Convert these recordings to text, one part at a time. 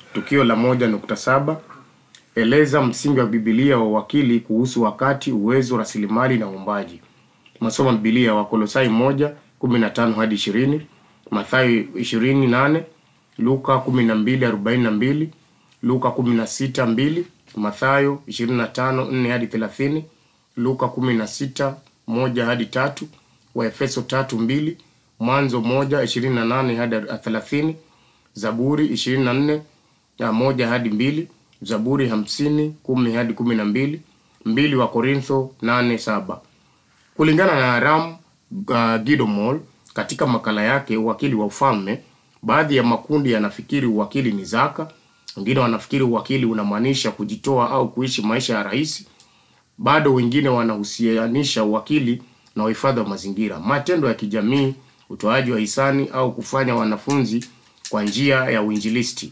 Tukio la moja nukta saba eleza msingi wa Biblia wa uwakili kuhusu wakati, uwezo, rasilimali na uumbaji. Masomo ya Biblia Wakolosai moja kumi na tano hadi ishirini Mathayo ishirini nane Luka kumi na mbili arobaini na mbili Luka kumi na sita mbili Mathayo ishirini na tano nne hadi thelathini Luka kumi na sita moja hadi tatu Waefeso tatu mbili Mwanzo moja ishirini na nane hadi thelathini Zaburi ishirini na nne ya moja hadi mbili Zaburi hamsini kumi hadi kumi na mbili mbili wa Korintho nane saba kulingana na Aram uh, Gidomol katika makala yake uwakili wa ufalme, baadhi ya makundi yanafikiri uwakili ni zaka, wengine wanafikiri uwakili unamaanisha kujitoa au kuishi maisha ya rahisi, bado wengine wanahusianisha uwakili na uhifadhi wa mazingira, matendo ya kijamii, utoaji wa hisani au kufanya wanafunzi kwa njia ya uinjilisti.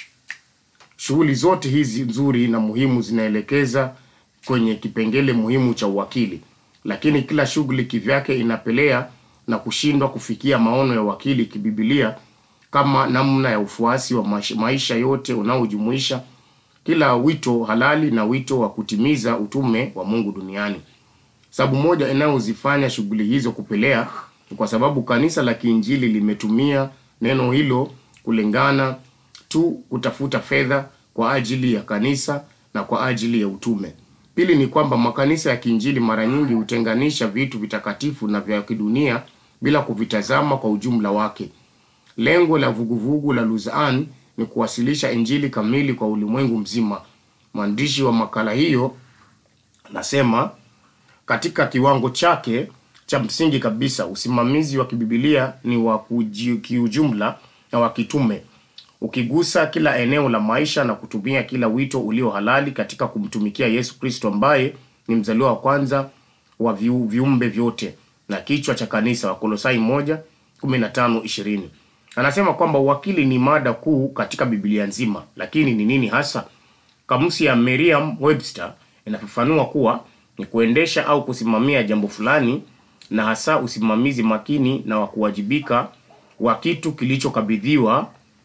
Shughuli zote hizi nzuri na muhimu zinaelekeza kwenye kipengele muhimu cha uwakili, lakini kila shughuli kivyake inapelea na kushindwa kufikia maono ya uwakili kibibilia kama namna ya ufuasi wa maisha, maisha yote unaojumuisha kila wito halali na wito wa kutimiza utume wa Mungu duniani. Sababu moja inayozifanya shughuli hizo kupelea ni kwa sababu kanisa la kiinjili limetumia neno hilo kulingana tu kutafuta fedha kwa ajili ya kanisa na kwa ajili ya utume. Pili ni kwamba makanisa ya kiinjili mara nyingi hutenganisha vitu vitakatifu na vya kidunia bila kuvitazama kwa ujumla wake. Lengo la vuguvugu la Luzan ni kuwasilisha injili kamili kwa ulimwengu mzima. Mwandishi wa makala hiyo anasema katika kiwango chake cha msingi kabisa, usimamizi wa kibibilia ni wa kuji- kiujumla na wa kitume, ukigusa kila eneo la maisha na kutumia kila wito ulio halali katika kumtumikia Yesu Kristo ambaye ni mzaliwa wa kwanza wa viu- viumbe vyote na kichwa cha kanisa. Wakolosai moja kumi na tano ishirini anasema kwamba uwakili ni mada kuu katika Biblia nzima, lakini ni nini hasa? Kamusi ya Merriam Webster inafafanua kuwa ni kuendesha au kusimamia jambo fulani, na hasa usimamizi makini na wa kuwajibika wa kitu kilichokabidhiwa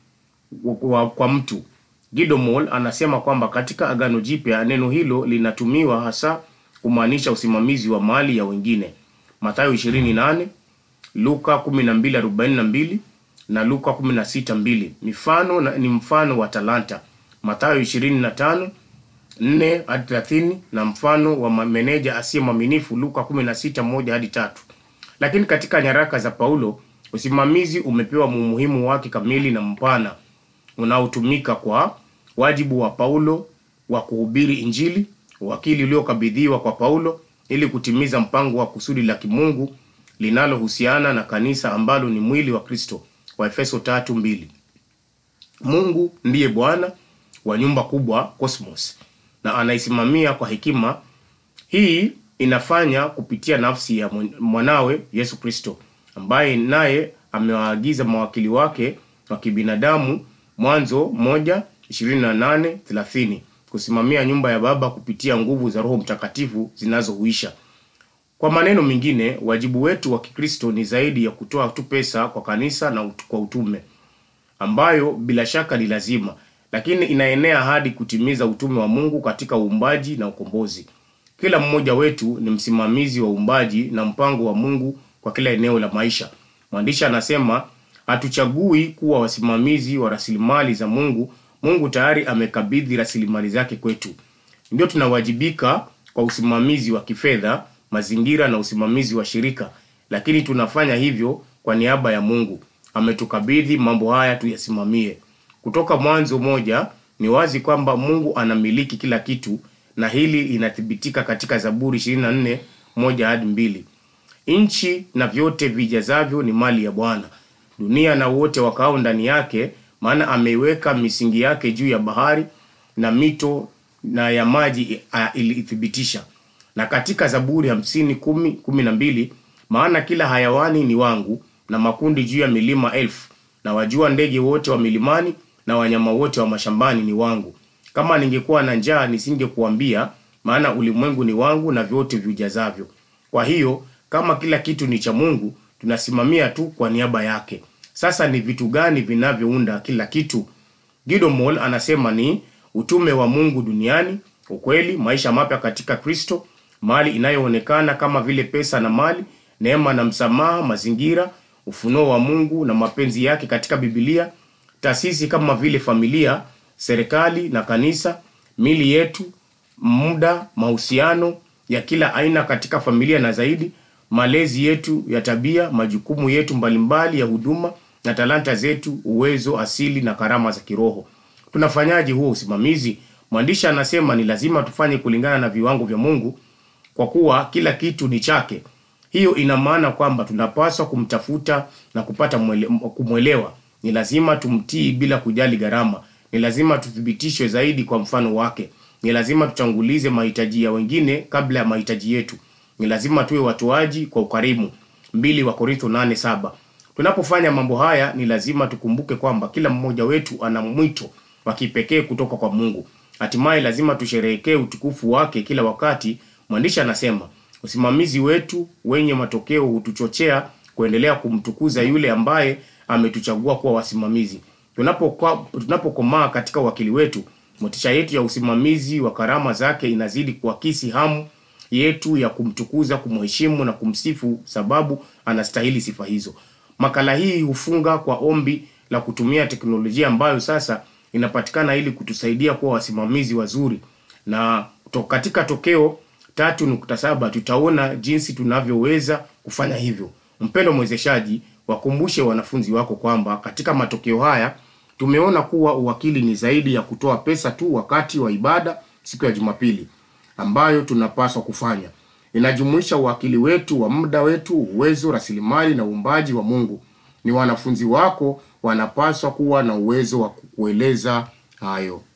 wa- kwa mtu. Gidomol anasema kwamba katika Agano Jipya neno hilo linatumiwa hasa kumaanisha usimamizi wa mali ya wengine. Mathayo 28, Luka 12:42 na Luka 16:2. Mifano na, ni mfano wa talanta. Mathayo 25 4 hadi 30 na mfano wa ma- meneja asiye mwaminifu Luka 16 1 hadi tatu. Lakini katika nyaraka za Paulo usimamizi umepewa umuhimu wake kamili na mpana unaotumika kwa wajibu wa Paulo wa kuhubiri Injili, uwakili uliokabidhiwa kwa Paulo ili kutimiza mpango wa kusudi la kimungu linalohusiana na kanisa ambalo ni mwili wa Kristo, wa Efeso tatu mbili. Mungu ndiye Bwana wa nyumba kubwa cosmos, na anaisimamia kwa hekima. Hii inafanya kupitia nafsi ya mwan- mwanawe Yesu Kristo, ambaye naye amewaagiza mawakili wake wa kibinadamu Mwanzo moja ishirini na nane thelathini kusimamia nyumba ya Baba kupitia nguvu za Roho Mtakatifu zinazohuisha. Kwa maneno mengine, wajibu wetu wa Kikristo ni zaidi ya kutoa tu pesa kwa kanisa na ut- kwa utume ambayo bila shaka ni lazima, lakini inaenea hadi kutimiza utume wa Mungu katika uumbaji na ukombozi. Kila mmoja wetu ni msimamizi wa uumbaji na mpango wa Mungu kwa kila eneo la maisha. Mwandishi anasema hatuchagui kuwa wasimamizi wa rasilimali za Mungu. Mungu tayari amekabidhi rasilimali zake kwetu. Ndio tunawajibika kwa usimamizi wa kifedha, mazingira na usimamizi wa shirika, lakini tunafanya hivyo kwa niaba ya Mungu. Ametukabidhi mambo haya tuyasimamie. Kutoka Mwanzo moja ni wazi kwamba Mungu anamiliki kila kitu, na hili linathibitika katika Zaburi 24 moja hadi mbili. Nchi na vyote vijazavyo ni mali ya Bwana, dunia na wote wakao ndani yake, maana ameiweka misingi yake juu ya bahari na mito na ya maji a- ilithibitisha. Na katika Zaburi hamsini kumi kumi na mbili maana kila hayawani ni wangu na makundi juu ya milima elfu na wajua ndege wote wa milimani na wanyama wote wa mashambani ni wangu. Kama ningekuwa na njaa nisingekuambia, maana ulimwengu ni wangu na vyote viujazavyo. Kwa hiyo kama kila kitu ni cha Mungu, tunasimamia tu kwa niaba yake. Sasa ni vitu gani vinavyounda kila kitu? Guido Moll anasema ni utume wa Mungu duniani, ukweli, maisha mapya katika Kristo, mali inayoonekana kama vile pesa na mali, neema na msamaha, mazingira, ufunuo wa Mungu na mapenzi yake katika Biblia, taasisi kama vile familia, serikali na kanisa, mili yetu, muda, mahusiano ya kila aina katika familia na zaidi, malezi yetu ya tabia, majukumu yetu mbalimbali ya huduma na talanta zetu, uwezo asili na karama za kiroho. Tunafanyaje huo usimamizi? Mwandishi anasema ni lazima tufanye kulingana na viwango vya Mungu kwa kuwa kila kitu ni chake. Hiyo ina maana kwamba tunapaswa kumtafuta na kupata mwele, kumwelewa. Ni lazima tumtii bila kujali gharama. Ni lazima tuthibitishwe zaidi kwa mfano wake. Ni lazima tutangulize mahitaji ya wengine kabla ya mahitaji yetu. Ni lazima tuwe watoaji kwa ukarimu. mbili wa Korintho nane saba. Tunapofanya mambo haya ni lazima tukumbuke kwamba kila mmoja wetu ana mwito wa kipekee kutoka kwa Mungu. Hatimaye lazima tusherehekee utukufu wake kila wakati. Mwandishi anasema usimamizi wetu wenye matokeo hutuchochea kuendelea kumtukuza yule ambaye ametuchagua kuwa wasimamizi. Tunapokuwa tunapokomaa katika wakili wetu, motisha yetu ya usimamizi wa karama zake inazidi kuakisi hamu yetu ya kumtukuza, kumheshimu na kumsifu, sababu anastahili sifa hizo. Makala hii hufunga kwa ombi la kutumia teknolojia ambayo sasa inapatikana ili kutusaidia kuwa wasimamizi wazuri, na to, katika tokeo tatu nukta saba tutaona jinsi tunavyoweza kufanya hivyo. Mpendo mwezeshaji, wakumbushe wanafunzi wako kwamba katika matokeo haya tumeona kuwa uwakili ni zaidi ya kutoa pesa tu wakati wa ibada siku ya Jumapili ambayo tunapaswa kufanya. Inajumuisha uwakili wetu wa muda wetu, uwezo, rasilimali na uumbaji wa Mungu. Ni wanafunzi wako wanapaswa kuwa na uwezo wa kukueleza hayo.